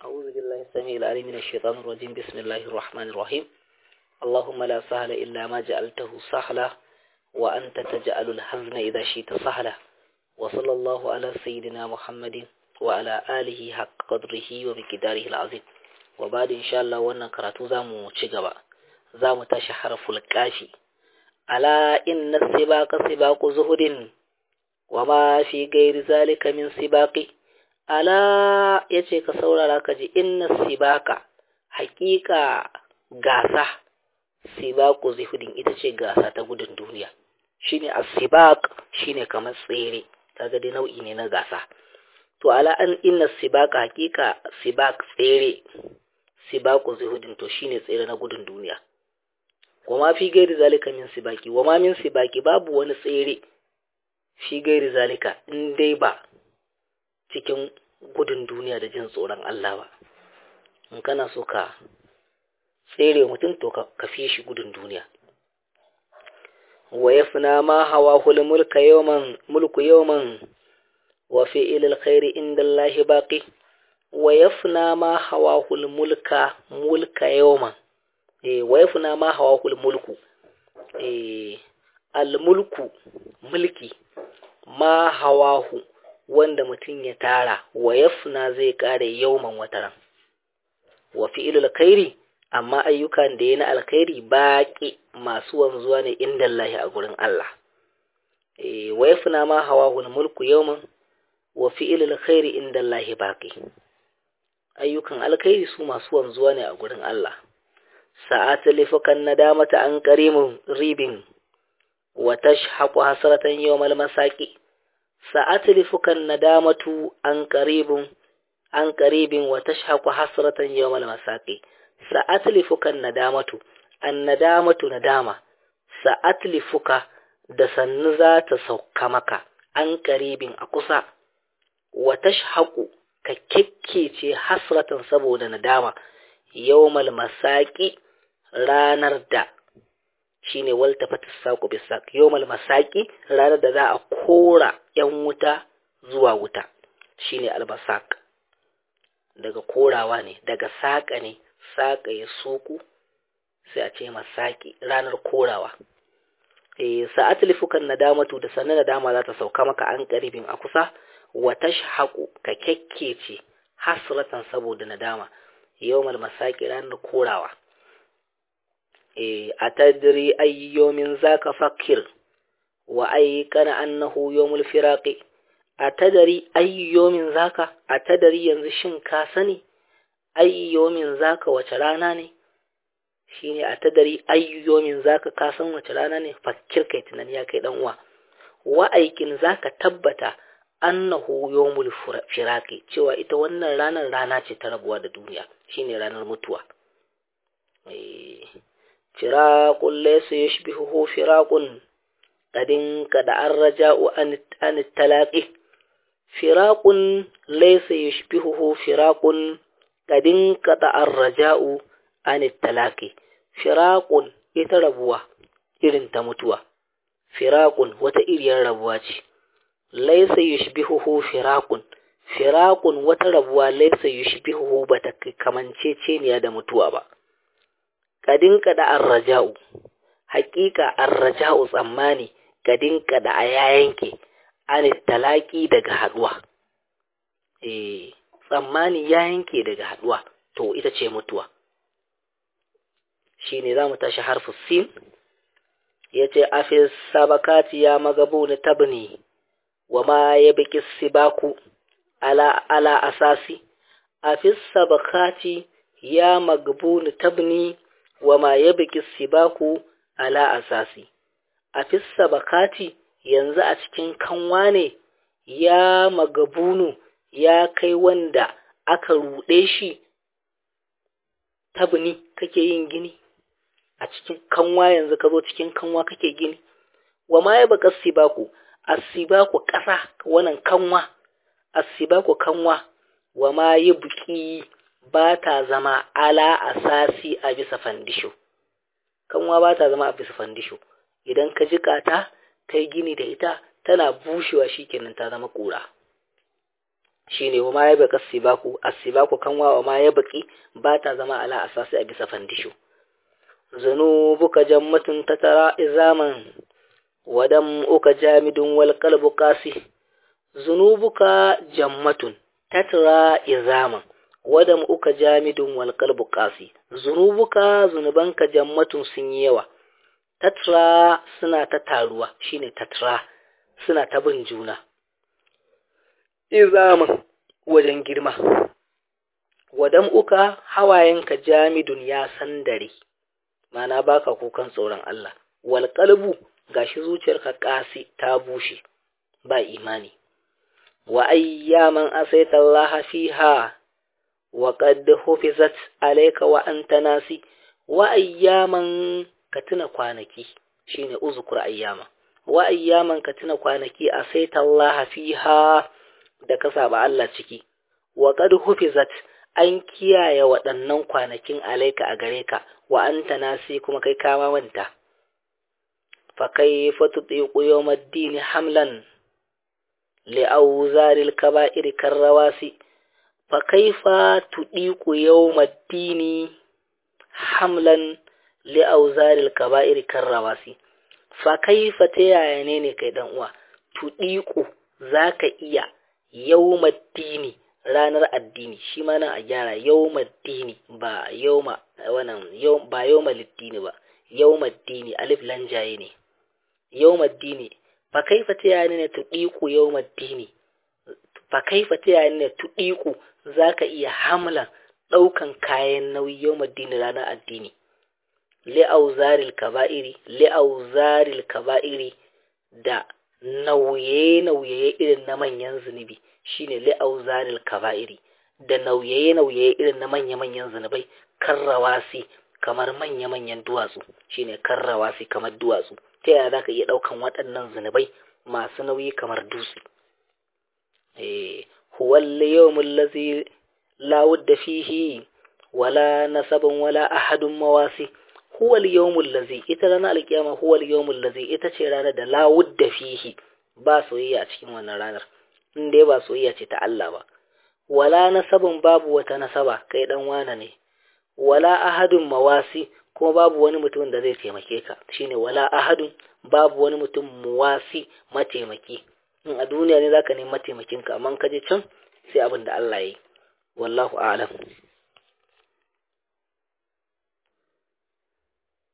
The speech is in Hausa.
أعوذ بالله السميع العليم من الشيطان الرجيم بسم الله الرحمن الرحيم اللهم لا سهل إلا ما جعلته سهلا وأنت تجعل الحزن إذا شئت سهلا وصلى الله على سيدنا محمد وعلى آله حق قدره ومقداره العظيم وبعد إن شاء الله وانا كراتو زامو تشغبا زامو تاشي حرف الكافي ألا إن السباق سباق زهد وما في غير ذلك من سباق ala ya ce ka saurara ka ji inna sibaka hakika gasa sibaku zihudin ita ce gasa ta gudun duniya shine asibak shine kamar tsere kaga dai nau'i ne na gasa to ala an inna sibaka hakika sibak tsere sibaku zihudin to shine tsere na gudun duniya kuma fi gairi zalika min sibaki wama min sibaki babu wani tsere fi gairi zalika in dai ba cikin gudun duniya da jin tsoron Allah ba in kana so ka tsere mutum to ka fiye shi gudun duniya wa yafna ma hawa hul mulka yawman mulku yawman wa fi'il alkhairi inda Allah baqi wa yafna ma hawa hul mulka mulka yawman eh wa yafna ma hawa hul mulku eh al mulku mulki ma hawahu wanda mutum ya tara wa yafna zai kare yauman wataran wa fi'ilul khairi amma ayyukan da yana alkhairi baki masu wanzuwa ne inda Allah a gurin Allah eh wa yafna ma hawahul mulku yawman wa fi'ilul khairi inda Allah baki ayyukan alkhairi su masu wanzuwa ne a gurin Allah sa'at lifukan nadamata an karimun ribin wa tashhaqu hasratan yawmal masaki sa'atlifukan nadamatu an qaribun an qaribin wa tashhaqu hasratan yawmal masaqi sa'atlifukan nadamatu an nadamatu nadama sa'atlifuka da sannu za ta sauka maka an qaribin a kusa wa tashhaqu ka kekkece hasratan saboda nadama yawmal masaqi ranar da shine waltafata saku bisaq yawmal masaqi ranar da za a kora yan wuta zuwa wuta shine albasaq daga korawa ne daga saka ne saka ya suku sai a ce masaki ranar korawa eh sa'atlifukan nadamatu da sanan nadama za ta sauka maka an karibin a kusa wa tashhaqu ka kekkece hasratan saboda nadama yawmal masaqi ranar korawa أتدري أي يوم ذاك فكر وأيقن أنه يوم الفراق أتدري أي يوم ذاك أتدري ينزشن كاسني أي يوم ذاك وتراناني shine a tadari ayyomin zaka kasan wace rana ne fakir kai tunani ya kai dan uwa wa aikin zaka tabbata annahu yawmul firaqi cewa ita wannan ranar rana ce ta rabuwa da duniya shine ranar mutuwa eh فراق ليس يشبهه فراق قد انقطع الرجاء عن التلاقي فراق ليس يشبهه فراق قد انقطع الرجاء عن التلاقي فراق يتربوا irin ta mutuwa firaqun wata iriyar rabuwa ce laysa yushbihuhu firaqun firaqun wata rabuwa laysa yushbihuhu bata kamanceceniya da mutuwa ba kadin kada arraja'u haƙiƙa arraja'u tsammani kadin kada a yayanke an talaki daga haduwa eh tsammani ya yanke daga haduwa to ita ce mutuwa shine zamu tashi harfu sin yace afis sabakati ya magabun tabni wama yabki sibaku ala ala asasi afis sabakati ya magbun tabni wama ya biki sibaku ala asasi a fissa bakati yanzu a cikin kanwa ne ya magabunu ya kai wanda aka ruɗe shi tabni kake yin gini a cikin kanwa yanzu ka zo cikin kanwa kake gini wama ya baka sibaku asibaku ƙasa wannan kanwa asibaku kanwa wama ya buki ba ta zama ala asasi a bisa fandisho kanwa ba ta zama a bisa fandisho idan ka jika ta kai gini da ita tana bushewa shikenan ta zama kura shine wa ma ya baka sibaku asibaku kanwa wa ma ya baki ba ta zama ala asasi a bisa fandisho zunubuka jammatun tatara izaman wadam uka jamidun wal qalbu qasi zunubuka jammatun tatara izaman wadam uka jamidun wal qalbu qasi zunubuka zunubanka jammatun sun yi yawa tatra suna ta taruwa shine tatra suna ta bin juna izaman wajen girma wadam uka hawayenka jamidun ya sandare mana baka kukan tsoron Allah wal qalbu gashi zuciyarka kasi ta bushe ba imani wa ayyaman asaita Allah fiha wa qad hufizat alayka wa anta nasi wa ayyaman ka tuna kwanaki shine uzkur ayyama wa ayyaman ka tuna kwanaki asaita Allah fiha da ka saba Allah ciki wa qad hufizat an kiyaye waɗannan kwanakin alaika a gare ka wa anta nasi kuma kai kama manta fa kayfa tutiqu yawmaddin hamlan li awzaril kaba'ir karrawasi fa kayfa tudiqu yawmaddin hamlan li awzaril kaba'ir karrawasi fa kayfa ta yaya ne ne kai dan uwa tudiqu zaka iya yawmaddini ranar addini shi ma nan a gyara yawmaddini ba yawma wannan yau ba yawmaliddini ba yawmaddini alif lanjaye ne yawmaddini fa kaifa tayani ne tudiku yawmaddini fa kaifa tayani ne tudiku zaka iya hamla daukan kayan nauyi yawmaddini ranar addini li auzaril kaba'iri li auzaril kaba'iri da nauye-nauye irin na manyan zunubi shine li'auzaril kaba'iri da nauye-nauye irin na manya-manyan zunubai karrawasi kamar manya-manyan duwatsu shine karrawasi kamar duwatsu ta yaya zaka iya daukan waɗannan zunubai masu nauyi kamar dutse eh huwal yawmul ladzi la wudda fihi wala nasabun wala ahadun mawasi huwal yawmul ladzi ita ranar alkiyama huwal yawmul ladzi ita ce ranar da la wudda fihi ba soyayya a cikin wannan ranar in dai ba soyayya ce ta Allah ba wala nasabun babu wata nasaba kai dan wana ne wala ahadun mawasi kuma babu wani mutum da zai taimake ka shine wala ahadun babu wani mutum muwasi mataimaki in a duniya ne zaka nemi mataimakin ka amma ka je can sai abin da Allah ya yi wallahu a'lam